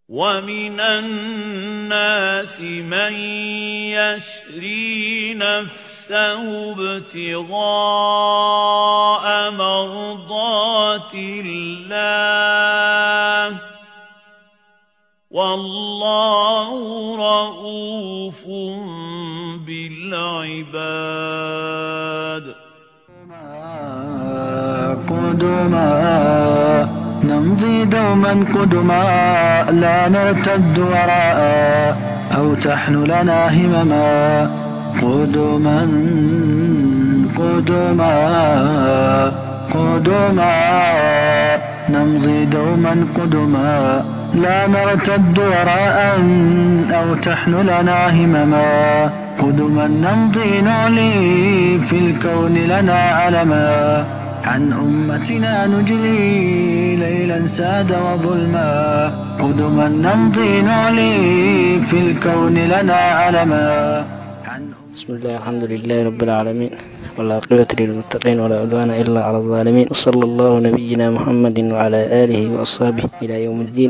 ومن الناس من يشري نفسه ابتغاء مرضات الله والله رؤوف بالعباد قدما نمضي دوما قدما لا نرتد وراء أو تحن لنا همما قدما قدما قدما نمضي دوما قدما لا نرتد وراء أو تحن لنا همما قدما نمضي نعلي في الكون لنا علما عن أمتنا نجلي ليلا ساد وظلما قدما نمضي نعلي في الكون لنا علما عن بسم الله الحمد لله رب العالمين والعاقبة للمتقين ولا عدوان إلا على الظالمين وصلى الله نبينا محمد وعلى آله وأصحابه إلى يوم الدين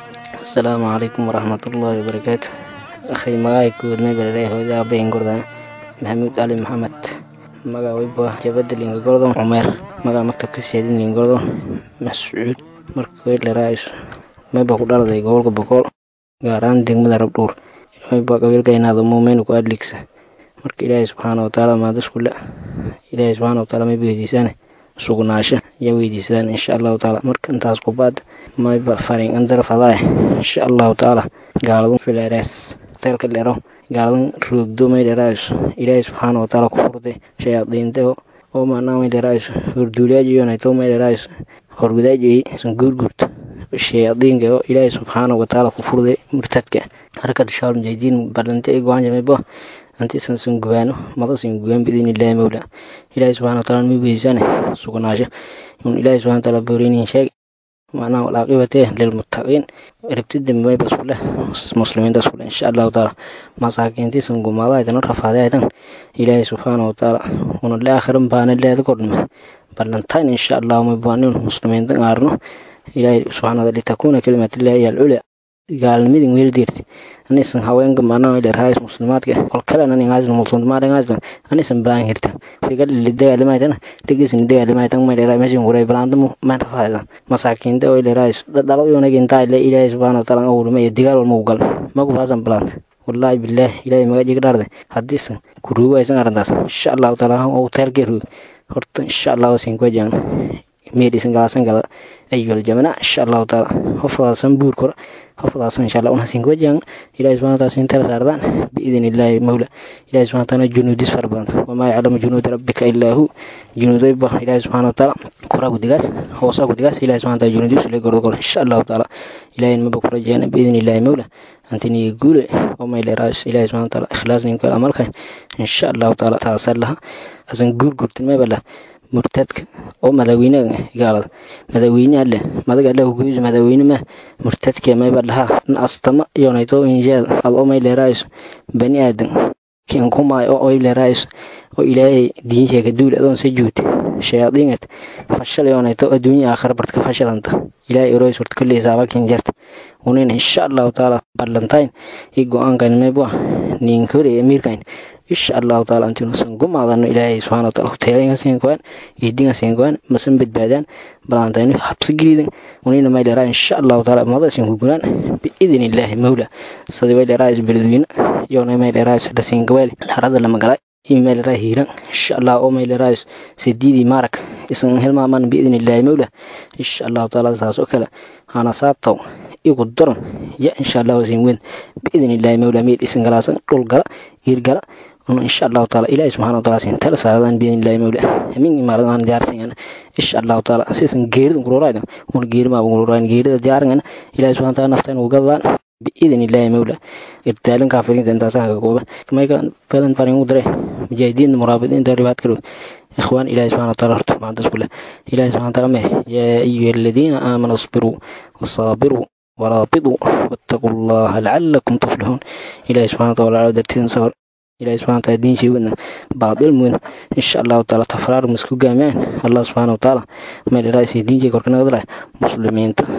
السلام عليكم ورحمة الله وبركاته أخي مغاي كود ما بلده وإذا بين قردان محمود علي محمد مغا ويبا جبد لينغ قردان عمر مغا مكتب كسيدين لينغ قردان مسعود مركوي لرايس ما بقول لدي قول بقول غاران دين مدرب دور ويبا قبيل كينا مومين كو أدلكس marka ilaahay subxaana watacaala maadasku le ilaahay subxaana wataala may weydiisaan sugnaasho ayaa weydiisadaan insha allahu tacaala marka intaas kubaad mayba farin andar fadaay insha allahu tacaala gaaladun fileerees teelka dhero gaaladan roogdo may dheraayiso ilaahay subxaana watacaala ku furday shayaadiinteo oo maanaa may dheraayiso horduuliyaajiyoonayto may dheraayiso horgudaajiyey san guurguurto shayaadiinka oo ilaahay subxaana watacaala ku furday murtadka harkad shaal mujaahidiin balante ay go-aan jamaybo antiisan san gubaano madasan gugaan bidin ilaahi mawla ilaahi subxana wataala ma weydiisane sugnaasho un ilaahi subxana wataala booreynin sheeg macnaha walaaqibatee lilmuttaqiin rabtida maybas kule muslimiintas kule insha allahu taala masaakiintiisan gumaadaaytan rafaadaytan ilaahi subxaana wataala una le aakhiran baana leeda kordhme ballantain insha allahu maybaanin muslimiinta aarno ilaahi subxana wataala litakuuna kalimatillahi hiya alculya gaalnimadin weeldeerti anisan haweenka maanaa dherhaas muslimaadka kolkalen aningaasna multunmaadhangaasna anisan balan hirtan rigal lidagalimaytan dhigisin dagalimaytan may dheraa mesin kuray balanta man rafaadan masaakiinta oo dherhaas dhalo yonagintaa ile ilaahay subxaana wataala awulma iyo digaal walma ugal magu faasan balanta wallaahi bilaah ilaahay magajiga dhaarde haddiisan kuruugo aysan arrintaas insha allahu taala oo teelkee ruug horta insha allahu sinkojan meedhisan galaasan gala ayuhal jamana insha allahu taala hofadaasan buur kora hofadaasan insha allah unasin wajan ilahi subhana wataala sin tala saardaan biidin illaahi mawla ilahi subhana wataala junuudis fara badan wamaa yaclamu junuuda rabbika illaa hu junuudayba ilahi subhana wataala koraa gudigaas hoosaa gudigaas ilahi subhana wataala junuudis ule gordo gor insha allahu taala ilahi maba kurajeena biidin illaahi mawla antiniga guule oo may dheeraas ilahi subhana wataala ikhlaas ninka amalkan insha allahu taala taasaa laha asan guurgurtin mayba lah murtadka oo madaaweynaha gaalada madaaweyne alle madaga alle hogeyso madaaweyne ma murtadka mayba dhahaa astama yonayto injeed ad oo may leeraayso bani aadan kin kumay oo oy leeraayso oo ilaahay diinteega duul adoon sa juute shayaadiinad fashal yonayto adduunya aakhira bartka fashalanta ilaahay eroy surta kulli hisaaba kin jarta unin insha allahu taala ballantain i go-aankan mayba ninkore emiirkan insha allahu taala antinuusan gumaadano ilaahay subxana wataala hoteelayga siinkoan iidinga siinkoan masan badbaadaan balantaynu habsi gelidan unina may dheeraa insha allahu taala madasin kugunaan biidin illaahi mawla sadi way dheeraa isbeledweyne yoona may dheeraa dhasiingabeel harada lama galay imay dheeraa hiiran insha allah oo may dheeraa sidiidii maarak isan hilmaaman biidin illaahi mawla insha allahu taala saas oo kale hana saabtaw igu daran ya insha allahu siin weyn biidin illaahi mawla miid isan galaasan dhul gala hiir gala insha allahu taala ilahi subxana wataala sin tala saaradan biidin illahi mawla hamin imaaradan diyaarsan insha allahu taala sisan geerida kururayda un geerima kururayn geerida diyaaran ilahi subxana wataala naftan ugadaan biidin illahi mawla irtaalin kaafiriinta intaasaan ka kooban mayka badan farin u diray mujaahidiinta muraabidiinta ribaad kalow إخوان إلهي سبحانه وتعالى ما عندس كله إلهي سبحانه وتعالى يا أيها الذين آمنوا اصبروا وصابروا ورابطوا واتقوا الله لعلكم تفلحون إلهي سبحانه وتعالى درتين صبر إلهي سبحانه وتعالى دين شيء بعض المؤمن إن شاء الله تعالى تفرار مسكو جامعين الله سبحانه وتعالى ما لرأسي دين شيء كركنا مسلمين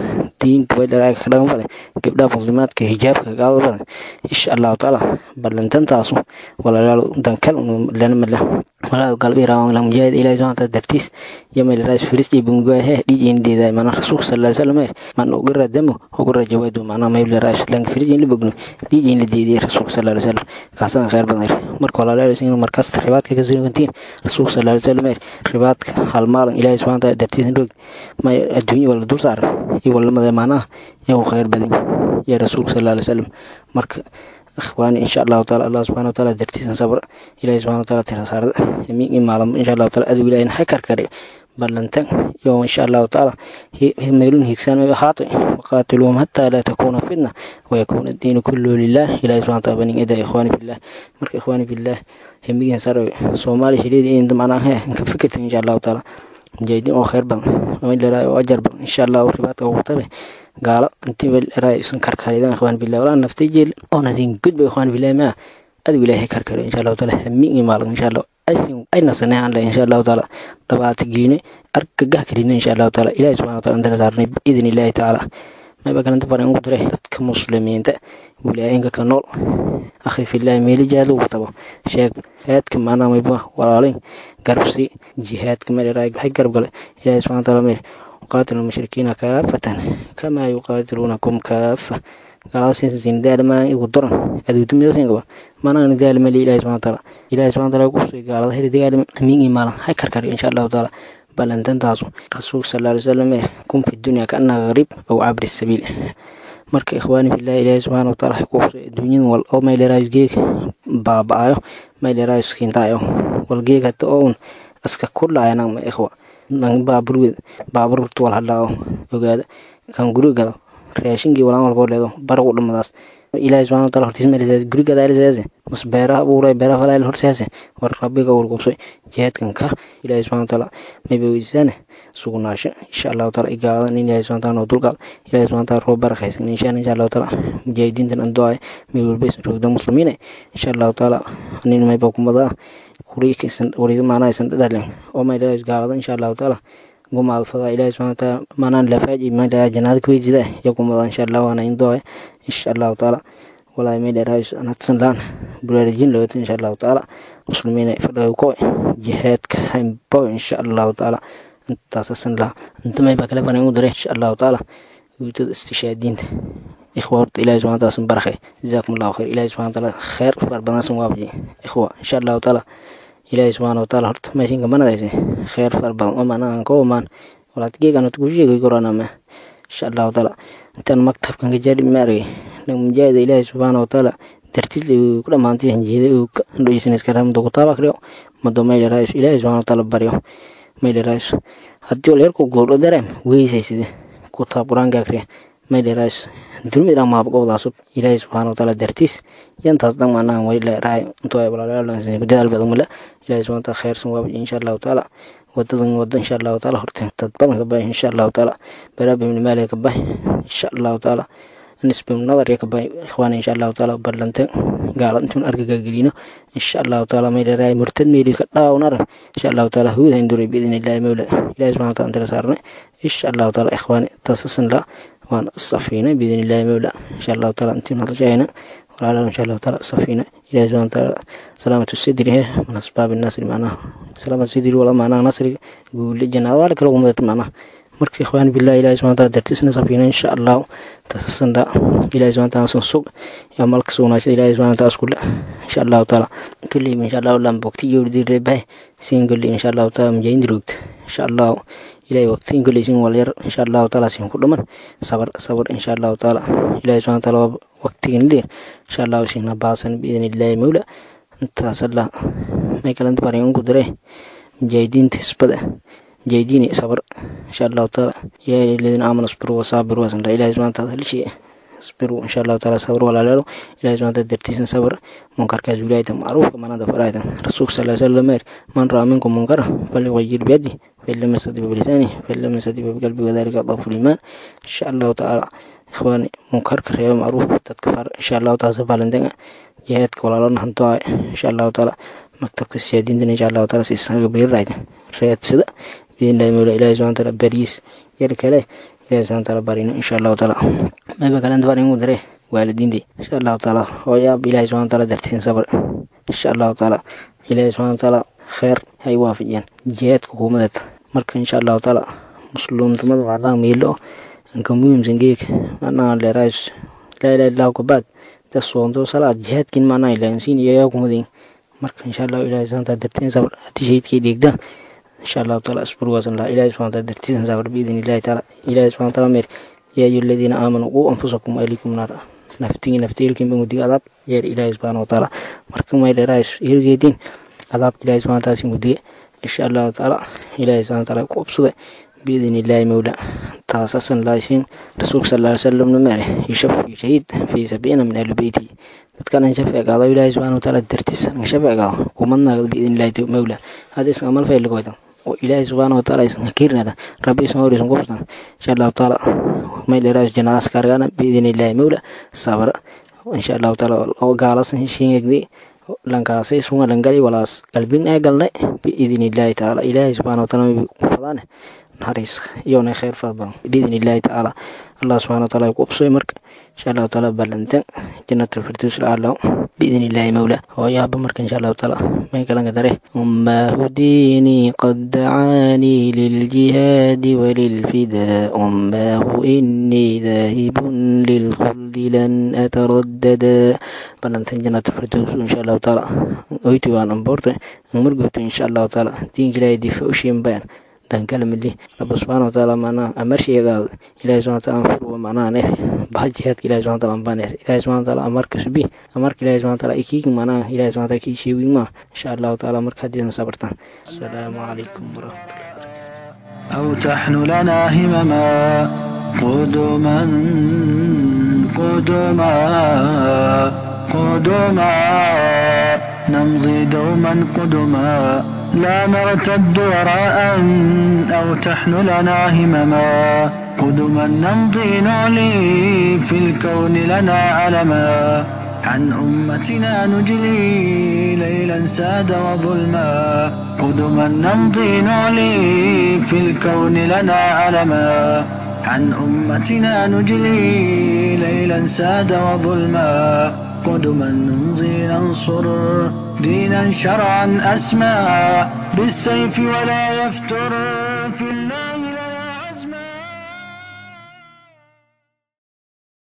diinka waylaraay ka dhagan fale gabdhaha muslimaadka hijaabka gaado badan insha allahu tacaala ballantantaasu walaalaal dankal lanamala walaa galbi raawang lang mujaahid ilaahi subhanahu wa ta'ala dartiis yama ilaas firis iyo bungahe dijin deeda mana rasuul sallallahu alaihi wasallam man ugira damo ugira jawaadu mana ma ibla raas lang firis in libagno dijin la deediyay rasuul sallallahu alaihi wasallam kaasan khayr badan marka walaalaal in markaas ribaadka ka sugantiin rasuul sallallahu alaihi wasallam ribaadka hal maalin ilaahi subhanahu wa ta'ala dartiis indhoog ma adduunyo wala dul saaran iyo wala madamaana yaa khayr badan ya rasuul sallallahu alaihi wasallam marka ikhwaani insha allahu taala allah subxana wataala dartiisan sabr ilahi subxana wataala tira saarada yamiin maalmo insha allahu taala adigu ilahin ha karkare ballantan yo insha allahu taala meelun higsaan may ahaato waqaatiluhum hataa laa takuuna fitna wayakuuna diinu kulluhu lilah ilahi subxana wataala banin ida ikhwaani fillah marka ikhwaani fillah yamiin sarawe soomaali shileedi in macnaha ka fikirta insha allahu taala mujaahidiin oo khayr badan oo ajar badan insha allahu ribaadka ugu tabe gaalo intii welraa isan karkaridan ikhwaan billah walaa naftay jeel oona siin gudba ikhwaan billah maa adigu ilaahay karkaro insha allahu taala hamiin iyo maalin insha allah aysin ayna sanehan le insha allahu taala dhabaata giine argagah karidno insha allahu taala ilahi subxana wataala intala saarnay biidni illaahi tacaala mayba kalanta baran ugu diray dadka muslimiinta wilaayinka ka nool akhi fillahi meeli jihaad lagu tabo sheeg jihaadka maanaa mayba walaalayn garbsi jihaadka meeleraay waxay garab gale ilahi subxana wataala meel قاتل المشركين كافة كما يقاتلونكم كافة قال سين سين دال ما يقدرن ادو تم سين قبا ما انا دال ما الله سبحانه وتعالى الله سبحانه وتعالى قصي قال هذه دال مين ايمان هاي كركر ان شاء الله تعالى بل انت تاسو رسول صلى الله عليه وسلم كن في الدنيا كانها غريب او عبر السبيل marka ikhwaani billahi ilaahi subxaana wataala waxay ku qusay adduunyadan wal oo mayleraayo geeg baaba'ayo mayleraayo skintaayo wal geeg hata oo un iska kudhaayanang ma ikhwa baaburweed baaburtu wal hadhaawo ogaada kan gurigado raashinkii walaan walboo leedo baragu dhamadaas ilaahi subxana wataala hortiis melisaas gurigada alisaase mas beeraha abuuray beeraha falaayl horsaase war rabbiga warqubsay jihaadkan ka ilaahi subxana wataala mayba weydiisaane sugnaasho insha allahu taala igaaladan in ilaahi subxana wataala noo dulqaad ilaahi subxana wataala roob barakaysan inshaan insha allahu taala mujaahidiintan an ducaayo meel walba isan roogda muslimiine insha allahu taala anin mayba kumadaa maanaysan dhadhalen oo mayla gaalada insha allahu taala gumaad fadaa ilahi subxana wataala maanaan lafaaji mayla janaada kuweyjida ya kumada insha allah waana indooya insha allahu taala walaahi mayla anadsan laan buraarajin lawata insha allahu taala muslimiina fadhaw ko jihaadka haymbo insha allahu taala intaasasan laa inta mayba kale banan u diray insha allahu taala guutada istishaadiinta إخوة ورد إلهي سبحانه وتعالى سنبرخي جزاكم الله خير إلهي سبحانه وتعالى خير فربنا سنوابجي إخوة إن شاء الله تعالى إلهي سبحانه وتعالى هرت ما يسين كمان دايسي خير فربنا وما أنا أنكو مان ولا تجيك أنا تقول شيء كورونا ما إن شاء الله تعالى أنت المكتب كان جاري ماري لو مجاهد إلهي سبحانه وتعالى dartiis kula maantay hanjeeday uu dhoysan iskara muddo kutaaba akriyo muddo mayla raayis ilaahay subxana wataala baryo mayla raayis haddii wal yarku goordho dareem weysayside kutaab qur-aanka akriya mayla raayis dulmi dhan maabqowdaasub ilaahay subxaana wataala dartiis yantaas dhan maanaha wayla raay intuu ay walaalaalansan dadaal badan mala ilaahay subxana wataala khayrsan waabaji insha allahu taala wadadan wada insha allahu taala horteen dad badan ka bahay insha allahu taala baraaba ibni maaliga ka bahay insha allahu taala nisbi nadar ya kabay ikhwaan insha allahu taala ballantan gaala intuun argaga gelino insha allahu taala mayleeraay murtad meeli ka dhaawnar insha allahu taala huud hinduray biidin illahi mawla ilahi subxana wataala antala saarnay insha allahu taala ikhwaani taasasan la waan safiina biidin illahi mawla insha allahu taala intiin hadashayna walaalaha insha allahu taala safiina ilahi subxana wataala salaamatu sidri he min asbaabi nasri macnaha salaamatu sidri wala macnaha nasriga guule jannada waa kala umadad macnaha marka ikhwaan billahi ilahi subxana wataala dartiisna safiina insha allahu tasasanda ilahi subxana wataala san sug ya malka sugnaasha ilahi subxana wataala iskule insha allahu taala kulli insha allahu lam bogti iyo dirre bahay sin kulli insha allahu taala mujaahid roogta insha allahu ilahi waqtiin kulli sin wal yar insha allahu taala sin ku dhaman sabar sabar insha allahu taala ilahi subxana wataala waqtigan leer insha allahu sina baasan biidin illahi mawla intaas allah may kalanta barin ugu diray mujaahidiinta hisbada جيديني صبر إن شاء الله تعالى يا الذين آمنوا اصبروا وصابروا وسنة إلهي سبحانه وتعالى لشيء اصبروا إن شاء الله تعالى صبروا ولا لا إلهي سبحانه وتعالى درتيسن صبر منكر كزولاية معروف كما نادى فرايدا رسول صلى الله عليه وسلم من رأى منكم منكرا فليغير بيده فإن لم يستطع بلسانه فإن لم يستطع بقلبه وذلك أضعف الإيمان إن شاء الله تعالى إخواني منكر كريم معروف تتكفر إن شاء الله تعالى سبالندنا جهادك ولا لنا هنتوا إن شاء الله تعالى مكتبك السيادين إن شاء الله تعالى سيسان قبيل رايدا رياد سدا بإذن الله مولى إلهي سبحانه وتعالى باريس يلي كله ilahi subxana taala barino insha allahu taala mayba kalenta baringu dare waalidiintii insha allahu taala hooyaab ilahi subxana taala dartiin sabr insha allahu taala ilahi subxana taala kheer hay waafajiyaan jihaadka hukuumadeed marka insha allahu taala muslimnimada waxaa miilo anka muhiimsan geeka manaa leerays laa ilaha illahu kabaad da soonto salaad jihaadkin manaa ilaansiin iyo yaa kumadin marka insha allahu ilahi subxana taala dartiin sabr haddii shahidkay dheegdaan insha allahu taala asburwaasan laha ilahi subxana taala dartiisan sabr biidin illahi taala ilahi subxana taala meer yaa ayu aladiina aamanuu quu anfusakum waalikum naara naftigii naftiilkin bangudiga adaab yeer ilaahi subxaana wataala marka may dheerays ilgeedin adaabka ilahi subxana taala singudiga insha allahu taala ilahi subxana taala ku obsada biidin illaahi mawla taasasan laasiin rasuulka sal ly salamna mere yushafi shahiid fii sabiina min ahli beyti dadkan an shafeegaado ilaahi subxana wataala dartiis an shafeegaado kumadnaagad biidin illahi mawla hada isan amal fayligoydan oo ilaahi subxaana wataala isan hakiirnada rabbi isan hor isan kubsan insha allahu taala may dheeraas janaas kaargana biidin illahi mawla sabra insha allahu taala oo gaalasan heshiingegdi lankaasay sunga langali walaas qalbin ee galnay biidin illahi taala ilaahi subxana wataala may ku fadaane naxariis iyona kheyr fara badan biidin illahi tacaala allah subxana wataala ku ubsoy marka insha allahu taala ballantan jannatul firdaws alacla biidin illahi mawla hooyaaba marka insha allahu taala may kalanka dare ummaahu diinii qad dacaanii liljihaadi walilfidaa ummaahu inii daahibun lilkhuldi lan ataraddada ballantan jannatul firdaws insha allahu taala oyti waan amboorta margobto insha allahu taala diinka ilaahay difa ushiin bayan dankala mili rabbi subxana wataala macnaha amarsheegaado ilahi subxana wataala anfurwa macnaha neer baxa jihaadka ilahi subxana wataala anbaa neer ilahi subxana wataala amarka subi amarka ilahi subxana wataala ikiigi macnaha ilahi subxana wataala kii sheegin maa insha allahu taala marka haddiisan sabartaan asalaamu calaykum waraxmatullahi أو تحن لنا همما قدما قدما قدما نمضي دوما قدما لا نرتد وراء أو تحن لنا همما قدما نمضي نعلي في الكون لنا علما عن أمتنا نجلي ليلا ساد وظلما قدما نمضي نعلي في الكون لنا علما عن أمتنا نجلي ليلا ساد وظلما قدما نمضي ننصر دينا شرعا أسمى بالسيف ولا يفتر